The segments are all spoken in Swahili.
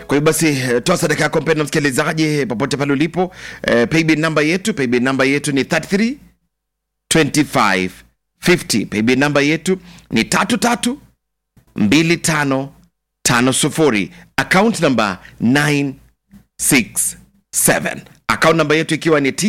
kwa hiyo basi eh, toa sadaka yako mpenda msikilizaji eh, popote pale ulipo eh, paybill namba yetu paybill namba yetu ni 33 25 50 paybill namba yetu ni tatu tatu mbili tano tano sufuri account namba 967 account namba yetu ikiwa ni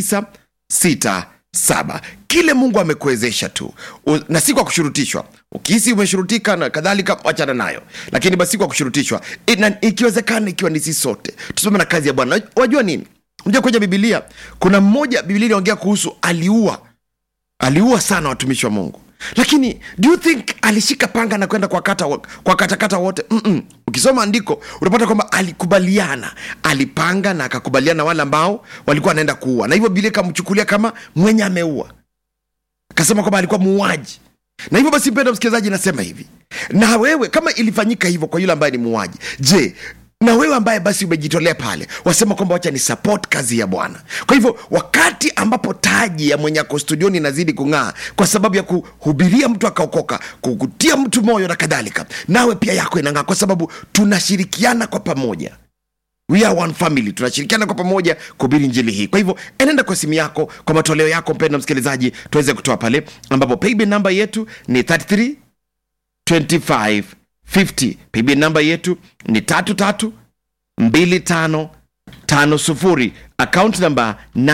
967 kile mungu amekuwezesha tu U, na si kwa kushurutishwa ukihisi umeshurutika na kadhalika wachana nayo lakini basi kwa kushurutishwa Ina- ikiwezekana ikiwa ni sisi sote tusome na kazi ya bwana wajua nini mja kwenye bibilia kuna mmoja bibilia inaongea kuhusu aliua aliua sana watumishi wa mungu lakini do you think alishika panga na kwenda kwa kata kwa katakata wote Mm-mm. ukisoma andiko unapata kwamba alikubaliana alipanga na akakubaliana na wale ambao walikuwa wanaenda kuua na hivyo bibilia ikamchukulia kama mwenye ameua akasema kwamba alikuwa muuaji na hivyo basi mpenda msikilizaji nasema hivi na wewe kama ilifanyika hivyo kwa yule ambaye ni muuaji je na wewe ambaye basi umejitolea pale wasema kwamba wacha ni support kazi ya bwana kwa hivyo wakati ambapo taji ya mwenye ako studioni inazidi kung'aa kwa sababu ya kuhubiria mtu akaokoka kukutia mtu moyo na kadhalika nawe pia yako inang'aa kwa sababu tunashirikiana kwa pamoja we are one family tunashirikiana kwa pamoja kuhubiri njili hii kwa hivyo enenda kwa simu yako kwa matoleo yako mpenda msikilizaji tuweze kutoa pale ambapo paybill namba yetu ni 33 25 50 paybill namba yetu ni tatu tatu mbili tano tano sufuri account namba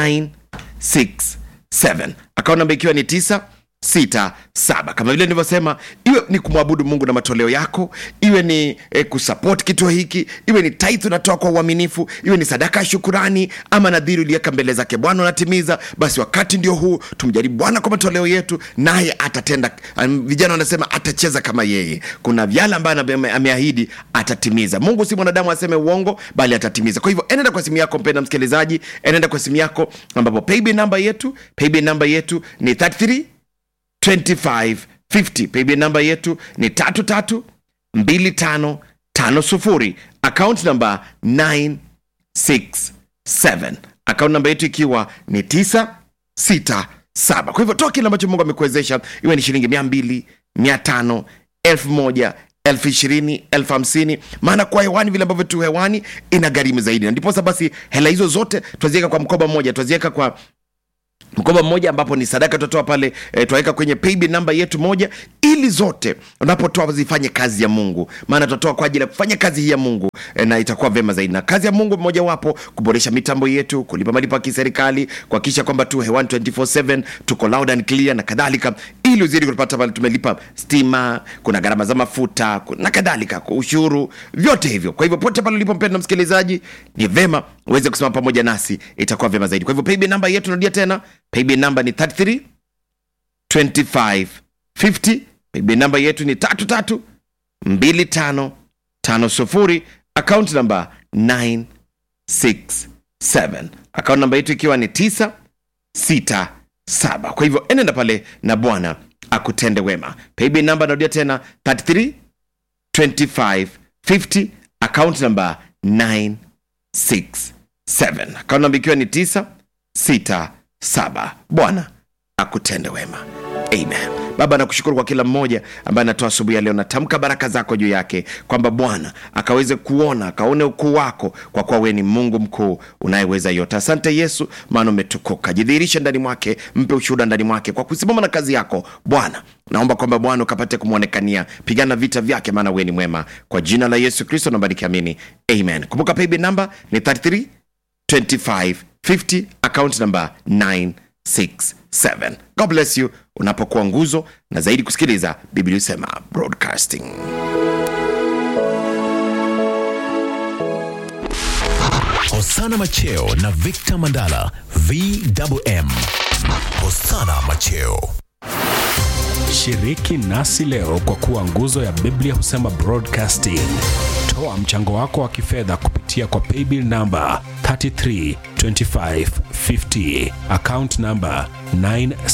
967 account namba ikiwa ni 9 sita saba kama vile nilivyosema iwe ni kumwabudu mungu na matoleo yako iwe ni eh, kusupport kituo hiki iwe ni tithe unatoa kwa uaminifu iwe ni sadaka ya shukurani ama nadhiri uliweka mbele zake bwana unatimiza basi wakati ndio huu tumjaribu bwana kwa matoleo yetu naye atatenda um, vijana wanasema atacheza kama yeye kuna vyale ambayo ame- ameahidi atatimiza mungu si mwanadamu aseme uongo bali atatimiza kwa hivyo enenda kwa simu yako mpenda msikilizaji enenda kwa simu yako ambapo paybill namba yetu paybill namba yetu ni 33 2550 paybill namba yetu ni tatu tatu mbili tano tano sufuri account namba 967 account namba yetu ikiwa ni 967 kwa hivyo toa kile ambacho mungu amekuwezesha iwe ni shilingi mia mbili mia tano elfu moja elfu ishirini elfu hamsini maana kwa hewani vile ambavyo tu hewani ina gharimu zaidi na ndiposa basi hela hizo zote twaziweka kwa mkoba mmoja twaziweka kwa mkoba mmoja ambapo ni sadaka tutatoa pale e, twaweka kwenye paybill namba yetu moja ili zote unapotoa zifanye kazi ya mungu maana tutatoa kwa ajili ya kufanya kazi hii ya mungu e, na itakuwa vema zaidi na kazi ya mungu mojawapo kuboresha mitambo yetu kulipa malipo ya kiserikali kuhakikisha kwamba tu hewani 24/7 tuko loud and clear na kadhalika ili uzidi kupata pale tumelipa stima kuna gharama za mafuta ku- na kadhalika kwa ushuru vyote hivyo kwa hivyo pote pale ulipo mpenda msikilizaji ni vema uweze kusema pamoja nasi itakuwa vema zaidi kwa hivyo paybill namba yetu narudia tena paybill namba ni 33 25 50 paybill namba yetu ni tatu tatu mbili tano tano sufuri account namba 967 account namba yetu ikiwa ni 967 kwa hivyo enenda pale na bwana akutende wema paybill namba narudia tena 33 25 50 account namba 967 account namba ikiwa ni 967 bwana akutende wema amen baba nakushukuru kwa kila mmoja ambaye anatoa asubuhi ya leo natamka baraka zako juu yake kwamba bwana akaweze kuona akaone ukuu wako kwa kuwa wewe ni mungu mkuu unayeweza yote asante yesu maana umetukuka jidhihirishe ndani mwake mpe ushuhuda ndani mwake kwa kusimama na kazi yako bwana naomba kwamba bwana ukapate kumwonekania pigana vita vyake maana wewe ni mwema kwa jina la yesu kristo naomba nikiamini amen kumbuka paybill namba ni 33 2550 account number 967 god bless you unapokuwa nguzo na zaidi kusikiliza biblia husema broadcasting Hosana Macheo na Victor Mandala VMM. Hosana Macheo. Shiriki nasi leo kwa kuwa nguzo ya Biblia husema broadcasting. Toa mchango wako wa kifedha kupitia kwa paybill namba 332550 account namba 9